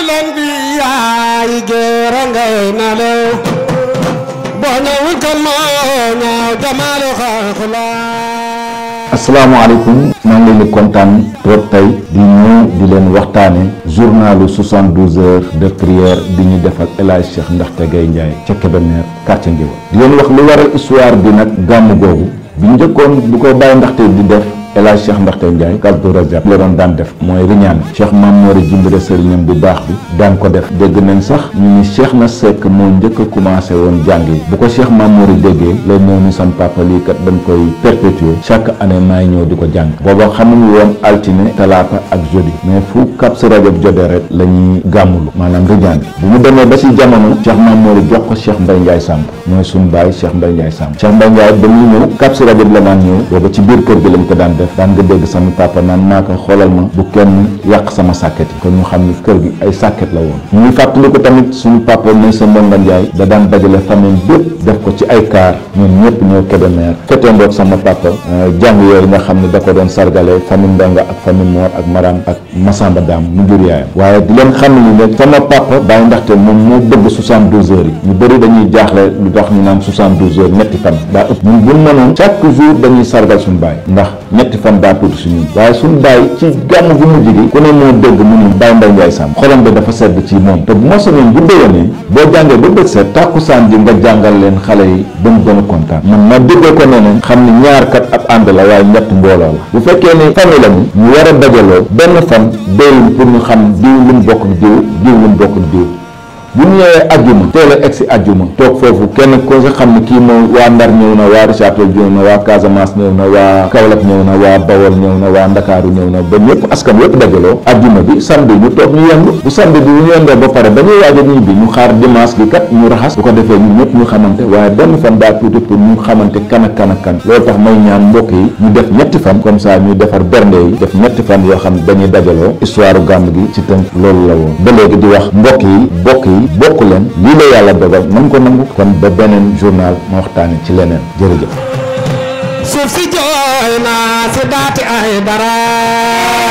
الأنبياء جيران نالو بونا وكما ناو جمال خلق asalaamaaleykum maa ngi leen di kontaan trop tey di ñëw di leen waxtaane journalu 72 heures de prière bi ñu def ak El Hadj Cheikh Ndaxte Gaye Ndiaye ca Kébémer quartier Ngéwal di leen wax lu waral histoire bi nag gàmm googu bi njëkkoon bu ko bàyyi ndaxte di def El Hadj Cheikh Ndaxte Ndiaye Kaldu Rajab la doon daan def mooy riñaan Cheikh Mamoore Jimbira sëriñam bu baax bi daan ko def dégg nañ sax ñu ni Cheikh na Seck moo njëkk a commencé woon jàng yi bu ko Cheikh Mamoore déggee la ñëw ni sam papa lii kat dañ koy perpétuer chaque année maay ñëw di ko jàng booba xamuñu woon altine talaata ak jeudi mais fu Kaldu Rajab jotee rek la ñuy gàmmulu maanaam riñaan bi bu mu demee ba si jamono Cheikh Mamoore jox ko Cheikh Mbaye Ndiaye Samb mooy suñu baay Cheikh Mbaye Ndiaye Samb Cheikh Mbaye Ndiaye ba muy ñëw Kaldu Rajab la daan ñëw booba ci biir kër gi lañ ko daan def daan nga dégg sama papa naan naa ko xoolal ma bu kenn yàq sama sàkket yi kon ñu xam ni kër gi ay sàkket la woon ñu ngi fàttali ko tamit suñu papa muy sa Ndonga Ndiaye da daan dajale famille bépp def ko ci ay kaar ñun ñëpp ñoo Kébémer fete ndoog sama papa jàng yooyu nga xam ne da ko doon sargale famille Ndonga ak famille Mor ak Maram ak Masamba Dam mu jur yaayam waaye di leen xam ne ne sama papa bàyyi ndaxte moom moo bëgg 72 heures yi ñu bëri dañuy jaaxle lu tax ñu naan 72 heures ñetti fan daa ëpp ñun buñ mënoon chaque jour dañuy sargal suñu baay ndax ñetti fan daa tuuti suñu waaye suñu bàyyi ci gàmm gu mujj gi ku ne moo dégg mu ni Baye Mbaye Ndiaye Samb xolam bi dafa sedd ci moom te bu ma soñoon bu déwénee boo jàngee ba bët set tàkkusaan ji nga jàngal leen xale yi ba mu gën a kontaan man ma déggee ko neneen xam ni ñaar kat ab ànd la waaye ñett mbooloo la bu fekkee ni famille la ñu war a dajaloo benn fan doyul pour ñu xam diw lu mu bokk diw diw lu mu bokk diw bu ñu ñëwee ajjuma teel a egg si ajjuma toog foofu kenn ko nga xam ne kii moom waa Ndar ñëw na waa Richard Toll ñëw na waa Casamance ñëw na waa Kaolack ñëw na waa Bawol ñëw na waa Ndakaaru ñëw na ba ñëpp askan yëpp dajaloo ajjuma bi samedi ñu toog ñu yendu bu samedi bi ñu yendoo ba pare ba ñuy waaj a ñibbi ñu xaar dimanche bi kat ñu raxas bu ko defee ñun ñëpp ñu xamante waaye benn fan daa tuuti pour ñu xamante kan ak kan ak kan loolu tax may ñaan mbokk yi ñu def ñetti fan comme ça ñu defar bernde yi def ñetti fan yoo xam ne dañuy dajaloo histoire gàmm gi ci tënk loolu la woon ba léegi di wax mbokk yi bokk yi bokk leen lii la yàlla dogal nañ ko nangu kon ba beneen journal ma waxtaane ci leneen jërëjëf suuf si jooy naa si daati ay dara